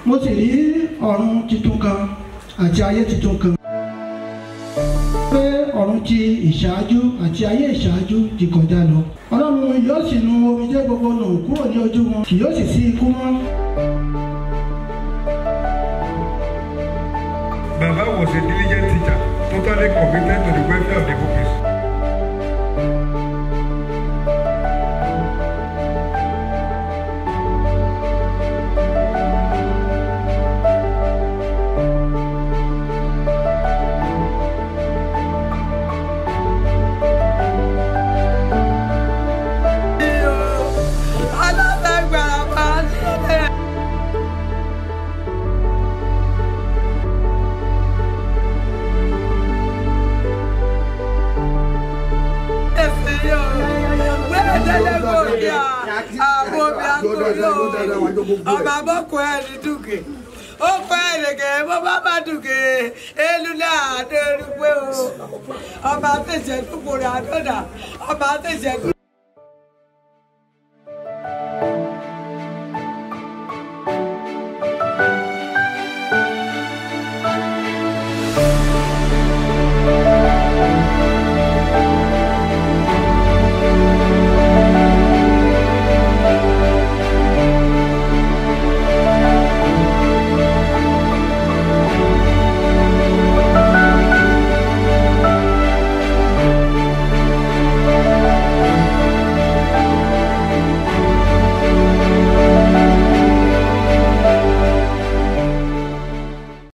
mo sì rí ọ̀run titun kan àti ayé titun kan pé ọ̀run ti ìṣáájú àti ayé ìṣáájú ti kọjá lọ ọlọ́run yóò sì nu omijé gbogbo nù kúrò ní ojú wọn kì yóò sì sí ikú mọ́. Baba was a diligent teacher, totally committed to the welfare of the pupils. ọba bọ́kọ ẹ̀ ní dùkẹ́ ó kọ́ ẹ̀ lẹ́gẹ̀ẹ́ bó bá bá dùkẹ́ elu náà àdó erúgbó o ọba tẹ̀sẹ̀ dúkùrẹ́ àdọ́dà ọba tẹ̀sẹ̀ dúkùrẹ́.